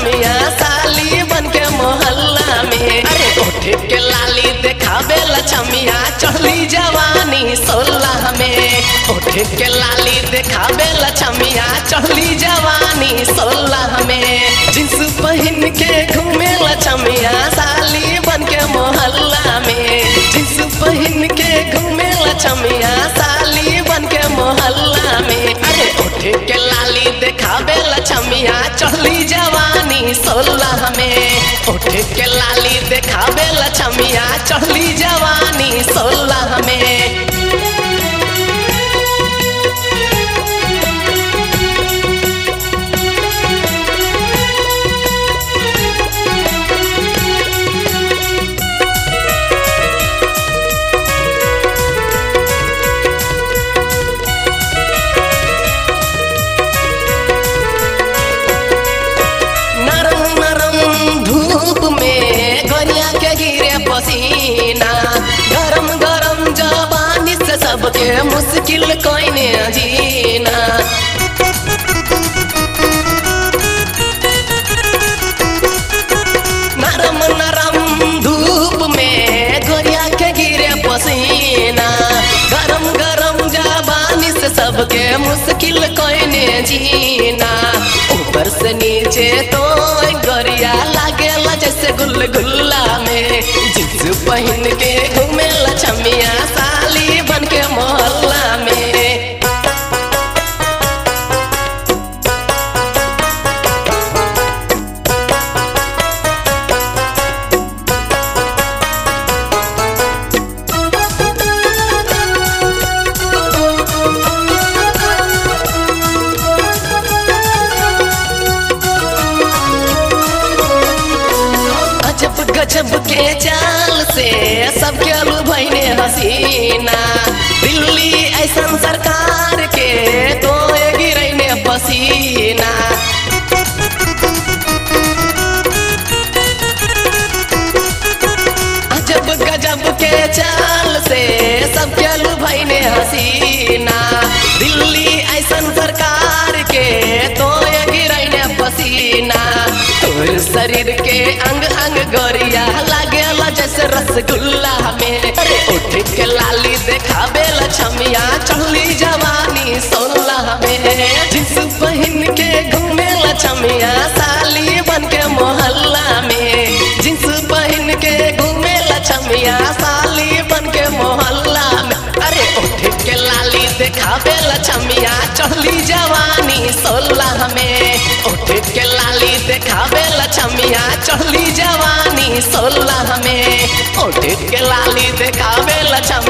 लछमिया साली बन के मोहल्ला में अरे उठ के लाली देखावे लछमिया चढ़ली जवानी सोलह में उठ के लाली देखावे लछमिया चढ़ली जवानी सोलह में जींस पहन के घूमे लछमिया साली बन के मोहल्ला में जींस पहन के घूमे लछमिया साली बन के मोहल्ला में अरे उठ के लाली देखावे लछमिया चढ़ली जवानी सोलह में उठ के लाली देखावे लछमिया चढ़ली जवानी सोलह में नरम नरम धूप में गोरिया के गिरे पसीना गरम गरम जवानी से सबके मुश्किल कोई ने जीना नरम नरम धूप में गोरिया के गिरे पसीना गरम गरम जवानी से सबके मुश्किल कोई ने जीना ऊपर से नीचे तो गोरिया लागेला जैसे गुल गुल्ला में जींस पहन के घूमे लछमिया साली बन के मोहल्ला में अजब गजब के चाल से सबके अलू भैने हसीना दिल्ली ऐसन सरकार के तो गिरैने पसीना अजब गजब के चाल से सबके अलू भैने हसीना दिल्ली ऐसन सरकार के तो गिरैने पसीना तोर शरीर के अंग अंग गोरिया लागेला जैसे रसगुल्ला में अरे उठ के लाली देखावे लछमिया चढ़ली जवानी सोलह में जींस पहन के घूमे लछमिया साली बन के मोहल्ला में जींस पहन के घूमे लछमिया साली बन के मोहल्ला में अरे उठ के लाली देखावे लछमिया चढ़ली जवानी सोलह में उठ के लाली देखावे लछमिया चढ़ली जवानी सोलह में उठ के लाली देखावे लछमिया